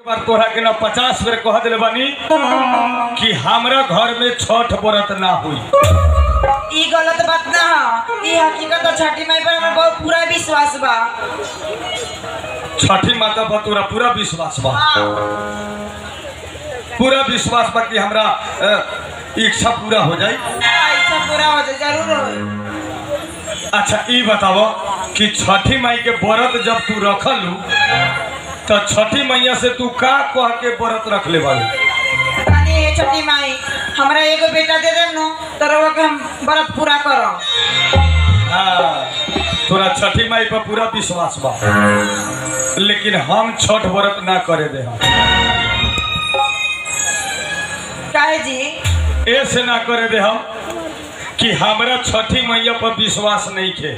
बार तोहरा के ना पचास बेर कह दिले बानी कि हमरा घर में छठ व्रत ना हुई ई गलत बात ना ह ई हकीकत है छठी माई पर हमार बहुत पूरा विश्वास बा छठी माता पर तोरा पूरा विश्वास बा पूरा विश्वास बा कि हमरा अ, इच्छा पूरा हो जाई हाँ, इच्छा पूरा हो जाए जरूर हो अच्छा ई बताओ कि छठी माई के व्रत जब तू रखलू तो छठी मैया से तू का कह के व्रत रख ले बालू तनी हे छठी माई हमरा एगो बेटा दे देम नु तो रउआ के हम व्रत पूरा करम हाँ, तोरा छठी माई पर पूरा विश्वास बा लेकिन हम छठ व्रत ना करे दे हम काहे जी ऐसे ना करे दे हम कि हमरा छठी मैया पर विश्वास नहीं खे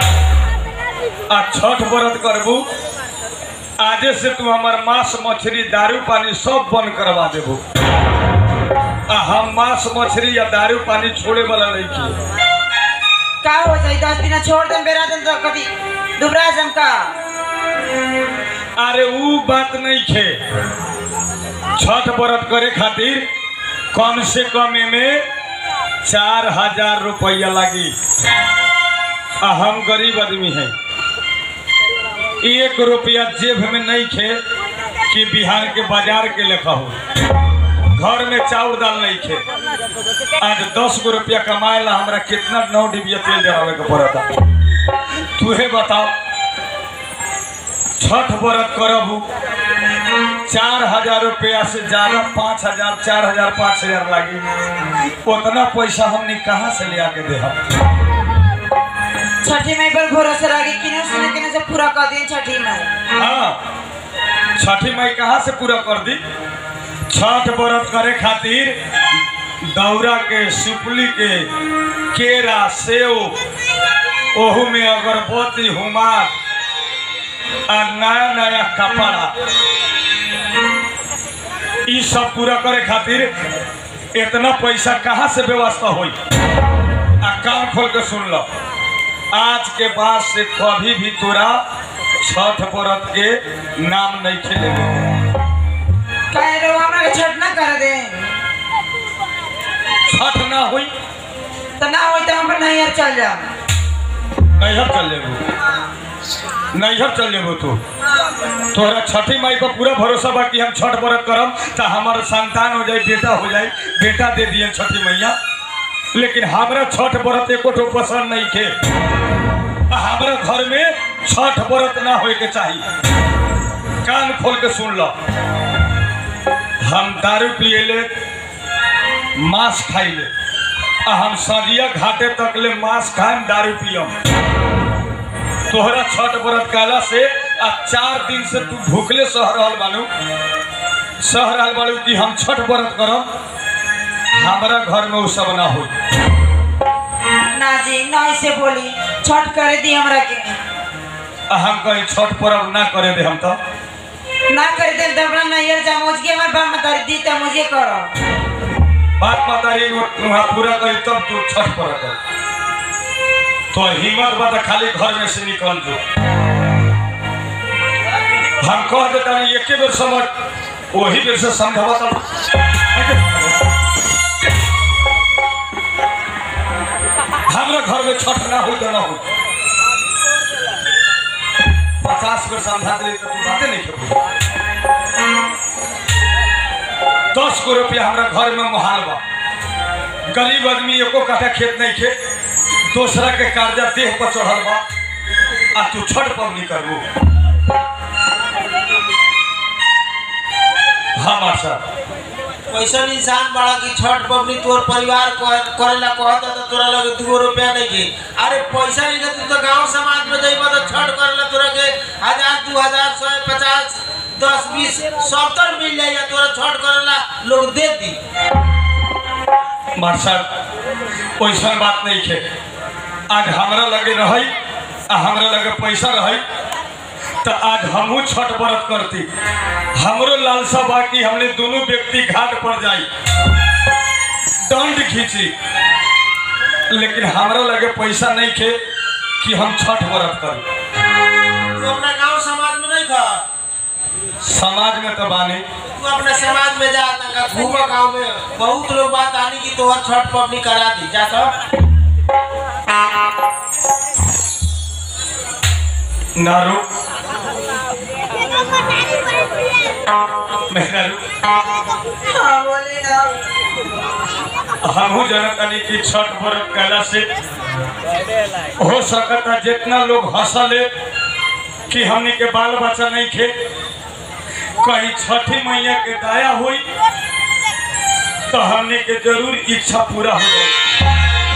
आ छठ व्रत करबू आजे से तू हमार मांस मछली दारू पानी सब बंद करवा देबू आ हम मांस मछली या दारू पानी छोड़े वाला नहीं खे का हो जाई दस दिन छोड़ देम बेरा देम तो कभी दुबरा जम का अरे ऊ बात नहीं खे छठ व्रत करे खातिर कम से कम में चार हजार रुपया लगी आ हम गरीब आदमी हैं एक रुपया जेब में नहीं खे कि बिहार के बाजार के लेखा हो घर में चाउर दाल नहीं खे आज दस गो रुपया कमाए ला हमरा कितना नौ डिबिया तेल जरावे के पड़ता तुहे बताओ छठ व्रत करबू चार हजार रुपया से ज्यादा पाँच हजार चार हजार पाँच हजार लागी उतना पैसा हमने कहाँ से ले आके दे हम छठी माई पर भरोसा रखी किने सुने किने से पूरा कर दिए छठी माई हाँ छठी माई कहाँ से पूरा कर दी छठ व्रत करे खातिर दौरा के सुपली के केरा सेव ओहू में अगरबत्ती हुमार आ नया नया कपड़ा ई सब पूरा करे खातिर इतना पैसा कहाँ से व्यवस्था होई आ कान खोल के सुन लो आज के बाद से कभी भी तोरा छठ व्रत के नाम नहीं खेले काहे रो हमरा के छठ ना कर दे छठ ना हुई तो ना होई तो हम नैहर चल जा नैहर चल जेबू नैहर चल जेबू तू तोहरा छठी माई पर पूरा भरोसा बा कि हम छठ व्रत करम तो हमारा संतान हो जाए बेटा हो जाए बेटा दे दिए छठी मैया लेकिन हमरा छठ व्रत एको ठो पसंद नहीं खे आ हमरा घर में छठ व्रत ना होए के चाहिए कान खोल के सुन लो हम दारू पिए ले मांस खाई ले आ हम सदिया घाटे तक ले मांस खाएम दारू पियम तोहरा छठ व्रत काला से आ चार दिन से तू भूखले सह रहल बानू सह रहल बानू कि हम छठ व्रत करब हमारा घर में उ सब ना हो ना जी ना ऐसे बोली छठ करे दी हमरा के हम कहीं छठ पर्व ना करे दे हम तो ना करे दे तो अपना नैहर जा मुझ के हमार बाप मतारी दी तो मुझे करो बात मतारी वहाँ पूरा करी तब तू छठ पर्व कर तो हिम्मत बा तो खाली घर में से निकल जो हम कह देता नहीं एके बेर समझ वही बेर से समझावा तब हमरा घर में छठ ना हो तो ना हो पचास बेर समझा दे तो तू बातें नहीं खेबू दस गो रुपया हमरा घर में मुहाल बा गरीब आदमी एको कट्ठा खेत नहीं खे दूसरा के कर्जा देह पर चढ़ल बा आ तू छठ पबनी करबू हाँ मास्टर कैसन इंसान बड़ा कि छठ पबनी तोर परिवार कह- करेला कहता तो तोरा लगे दू रुपया नहीं के अरे पैसा नहीं के तू तो गांव समाज में जाइबा तो छठ करेला तोरा के हजार दू हजार सौ पचास दस बीस सत्तर मिल जाइए तोरा छठ करेला लोग दे दी मास्टर वैसा बात नहीं खे आज हमरा लगे रही आ हमरा लगे पैसा रही तो आज हमहू छठ व्रत करती हमरो लालसा बा कि हमने दोनों व्यक्ति घाट पर जाई दंड खींची लेकिन हमरा लगे पैसा नहीं खे कि हम छठ व्रत करी तू अपना गांव समाज में नहीं खा समाज में तो बानी तू अपने समाज में जा तंगा घूम गांव में बहुत लोग बात आनी कि तोहर छठ पबनी करा दी जा सब नारू मेहरारू हाँ बोली ना हमहू जनतनी की छठ व्रत कैला से हो सकता जितना लोग हंसले कि हमनी के बाल बच्चा नहीं खे कहीं छठी मैया के दया हुई तो हमनी के जरूर इच्छा पूरा हो जाए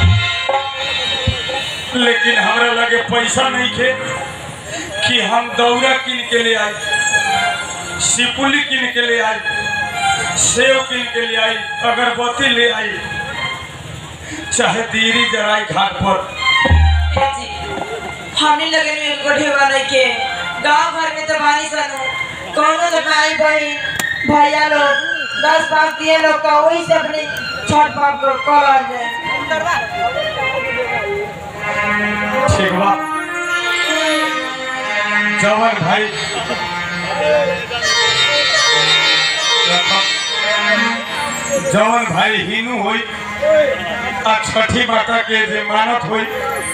लेकिन हमरा लगे पैसा नहीं खे कि हम दौरा किन के ले आई सिपुली किन के ले आई सेव किन के ले आई अगरबत्ती ले आई चाहे दीरी जराई घाट पर हे जी हमने लगे में एक ढेवा नहीं के गांव भर में तो बानी सनु कौनो तो भाई बहन भैया लोग दस पाँच दिए लोग का वही से अपने छठ पाप को कर जाए ठीक बा जवन भाई जवन भाई हिनू होई आ छठी माता के जे मानत होई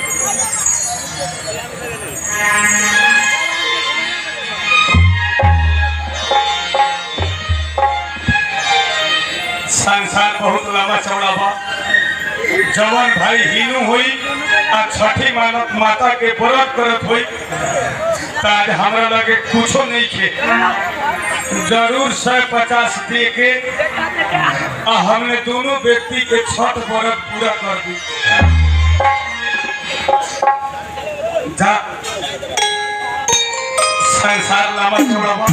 संसार बहुत लंबा चौड़ा बा जवन भाई हिनू होई आ छठी मानत माता के व्रत करत होई त आज हमरा लगे कुछो नहीं खे जरूर सौ पचास दे के आ हमने दोनों व्यक्ति के छठ व्रत पूरा कर दी जा संसार लंबा चौड़ा बा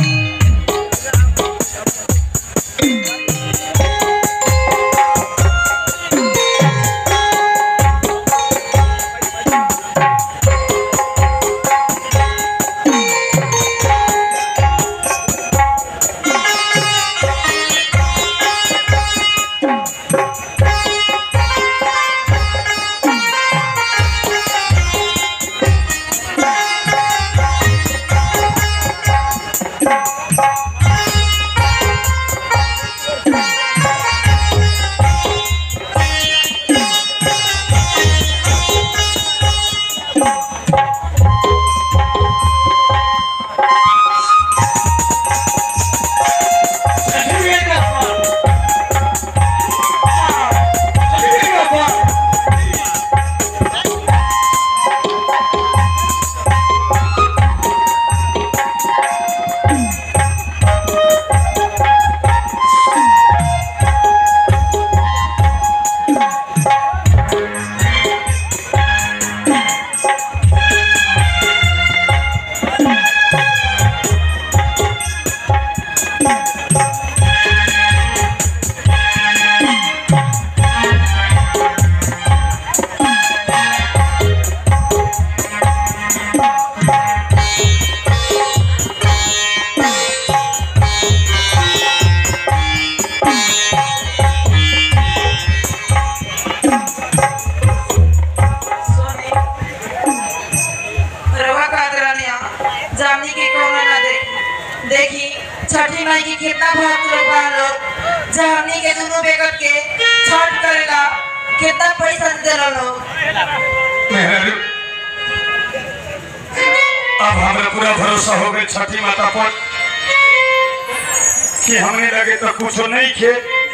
सोने रवा कातरानिया जामनी के कोनो ना दे देखी छठी माई की कितना भक्त लोग बा लोग जामनी के दोनों बेकत के छठ करेला कितना पैसा देला लोग मेहर अब हमरा पूरा भरोसा हो गई छठी माता पर कि हमने लगे तो कुछो नहीं खे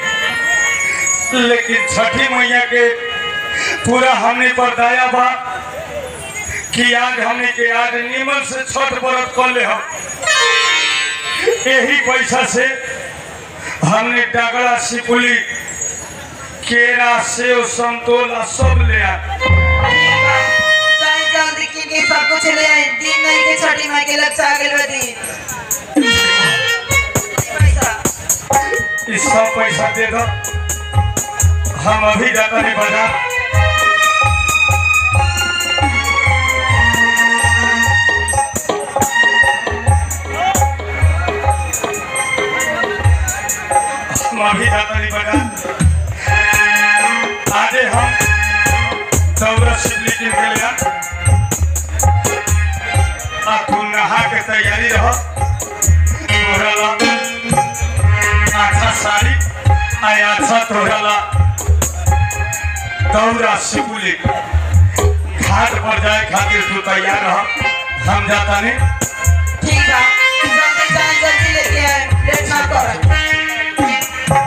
लेकिन छठी मैया के पूरा हमने पर दया बा कि आज हमने के आज निमन से छठ व्रत कर ले हम यही पैसा से हमने डगड़ा सिपुली केरा सेव संतोला सब ले आ जाई जल्दी की के सब कुछ ले आई दिन नहीं के छठी माई के लग चा गेल बदी पैसा ई सब पैसा दे दो हम अभी जाता नहीं बाजार हम अभी जाता नहीं बाजार आजे हम दौरा शिवली के लिए आ तू नहा के तैयारी रहो तोहरा ला अच्छा साड़ी आ अच्छा तोहरा ला दौरा सिकुली घाट पर जाए खातिर तू तैयार रह हम जाता नहीं ठीक बा जल्दी जान जल्दी लेके आए लेट ना कर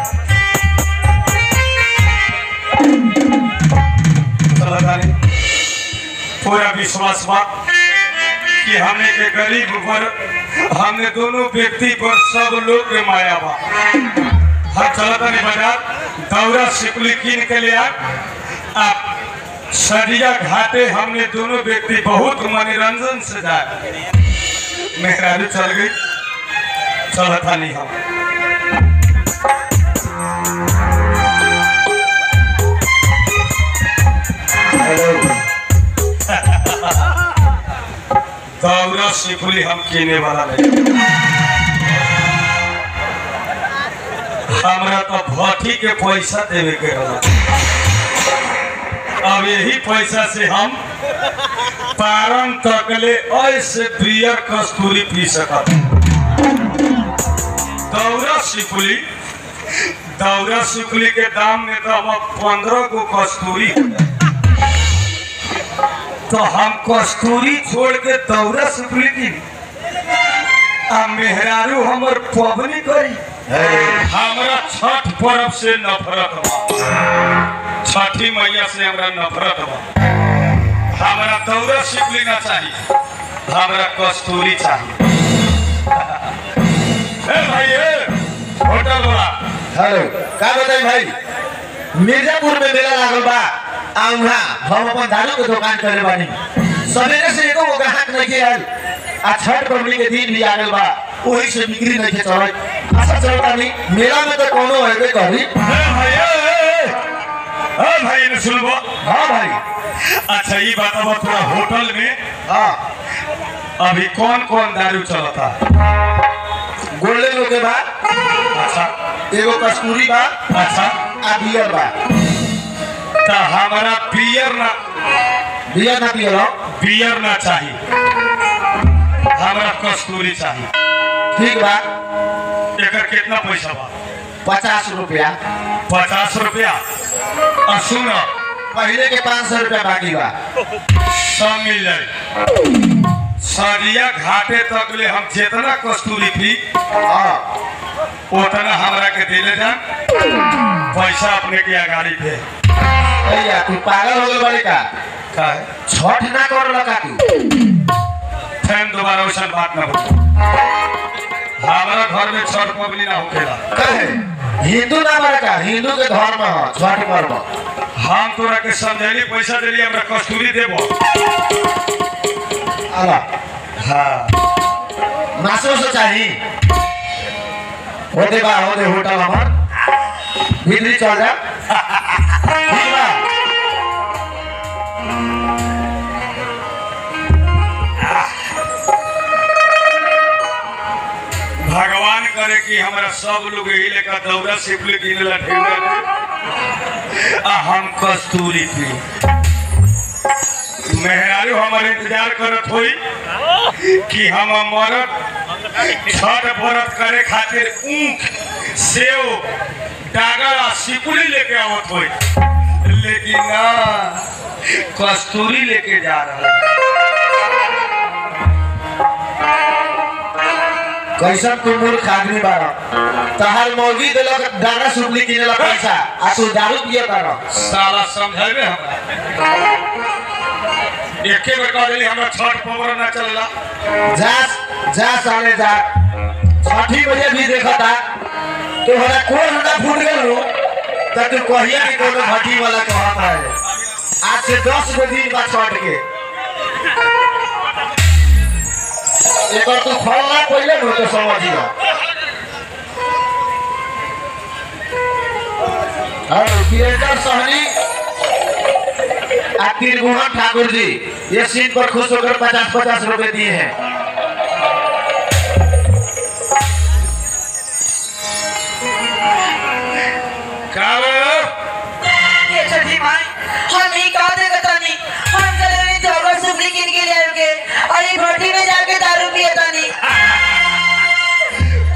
चलता नहीं पूरा विश्वास बा कि हमें के गरीब पर हमने दोनों व्यक्ति पर सब लोग के माया बा हम चलता नहीं बाजार दौरा सिकुली कीन के लिया आप सरिया घाटे हमने दोनों व्यक्ति बहुत मनोरंजन से जाए मेहरारू चल गई चलता नहीं हम दौरा सिकुली हम कीने वाला नहीं हमरा तो भट्टी के पैसा देवे के रहा अब यही पैसा से हम पारन तकले ऐसे बियर कस्तूरी पी सकत दौरा सिकुली दौरा सिकुली के दाम में तो अब पंद्रह गो कस्तूरी हो जाए तो हम कस्तूरी छोड़ के दौरा सिकुली की आ मेहरारू हमर पबनी करी हमरा छठ पर्व से नफरत बा छठी मैया से हमरा नफरत बा हमरा दौरा सिकुली ना चाहिए हमरा कस्तूरी चाहिए ए भाई ए होटल वाला हेलो का बताई भाई मिर्जापुर में मेला लागल बा आ उहाँ हम अपन दारू के दुकान करे बानी सवेरे से एको गो ग्राहक नहीं के आयल आ छठ पबनी के दिन भी आ गइल बा ओही से बिक्री नहीं के चलत अच्छा चलता नहीं मेला में तो कोनो हेबे करी ए भाई ए, ए, ए, ए भाई ने सुनबो हाँ भाई अच्छा ये बात अब तोरा होटल में हाँ अभी कौन कौन दारू चलता गोल्डन लोग के बा अच्छा एगो कस्तूरी बा अच्छा आ बियर बा तो हमारा बियर ना बियर ना पियल हो बियर ना चाहिए हमरा कस्तूरी चाहिए ठीक बा एकर कितना पैसा बा पचास रुपया पचास रुपया और सुन पहले के पाँच सौ रुपया बाकी बा सब मिल जाए सरिया घाटे तक ले हम जितना कस्तूरी पी हाँ उतना हमरा के दिले जा पैसा अपने के अगाड़ी पे भैया तू पागल हो गए बड़े का का है छठ ना कर लगा तू फैन दोबारा वैसा बात ना हो हमारा घर में छठ पबनी ना होकेला कहे हिंदू ना बड़ा का हिंदू के धर्म है छठ पर्व हम तोरा के समझैली पैसा देली हमरा कस्तूरी देबो अला हाँ मासो से चाही होते बा होते होटल हमार भीतरी चल जा ठीक बा भगवान करे कि हमरा सब लोग यही लेकर दौरा सिपली किने ला ढेर आ हम कस्तूरी पी मेहरारू हमारे इंतजार करत होई कि हम मरद छठ व्रत करे खातिर ऊख सेव डागर आ सिकुली लेके आवत होई लेकिन ना कस्तूरी लेके जा रहा कैसन तू मूर्ख आदमी बारा तहार मौगी देलक दाना सुपली किने ला पैसा आ तू दारू पिए कर साला समझेबे हमरा एके बेर कह देली हमरा छठ पवर ना चलला जा जा साले जा छठी बजे भी देखता तो हमरा कोन हमरा फूट गेल हो त तू कहिया कि कोनो भट्टी वाला कहत है आज से दस गो दिन बाद छठ के एकर तू फल ना पहिले न तो समझिया हेलो वीरेंद्र सहनी आ त्रिभुवन ठाकुर जी ये सीट पर खुश होकर पचास पचास रुपए दिए हैं का बे? ये छठी माई हम ही कहा देगा तानी हम चले गए दौरा सुपली किन के लिए के और ये भट्टी में जाके दारू पिए तानी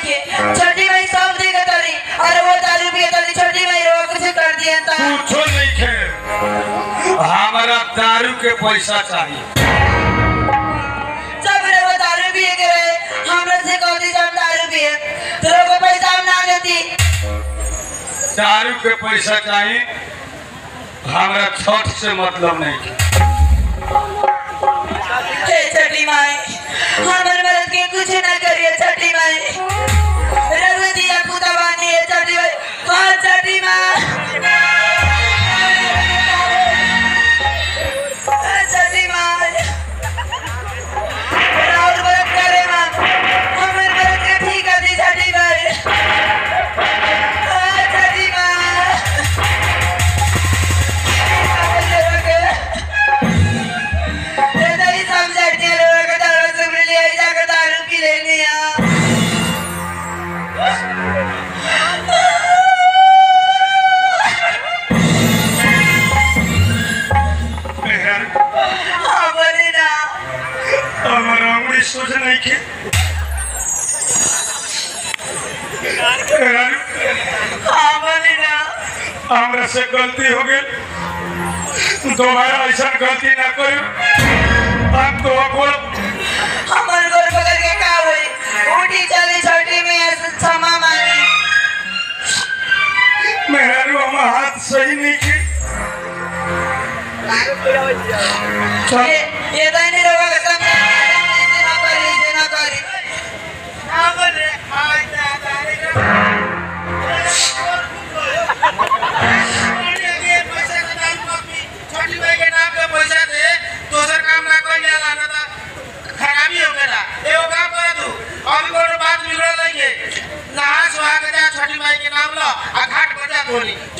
के छोटी भाई सब देगा तरी अरे वो दारू पिए तरी छोटी भाई रो कुछ कर दिया था कुछो नहीं खे हमारा दारू के पैसा चाहिए जब रे वो दारू पिए के रहे हमरा से कहती जब दारू पिए तो लोगों को पैसा हम ना देती दारू के पैसा चाहिए हमारा छठ से मतलब नहीं खे हे छठी माई हमर मदद के कुछ ना करिए छठी माई रघुवती या पुतवानी है छठी माई कौन छठी माई छठी माई राउर मदद करे मां हमर मदद के ठीक कर दी छठी माई छठी माई ये नहीं समझते लोगों को दारू से मिल जाए जाकर दारू पी लेनी है हाँ बोले ना हमारा उंगली सोच नहीं खे हाँ बोले ना हमरा से गलती हो गई दोबारा ऐसा गलती ना करो हम तो बोल हमारे घर पकड़ के का हुई उठी चली छोटी में ऐसे क्षमा मांगी मेरा रू हम हाथ सही नहीं खे ये ये तो नहीं लोगों का समझ ऐसे ना करी ऐसे ना करी हाँ बोले हाँ छोटी भाई के नाम पे पैसा दे दोसर काम ना कोई ले लाना था खराबी हो गया एगो काम कर तू अभी कोनो बात बिगड़ नहीं है नहा सुहा के जा छोटी भाई के नाम लो आ घाट पर जा धोनी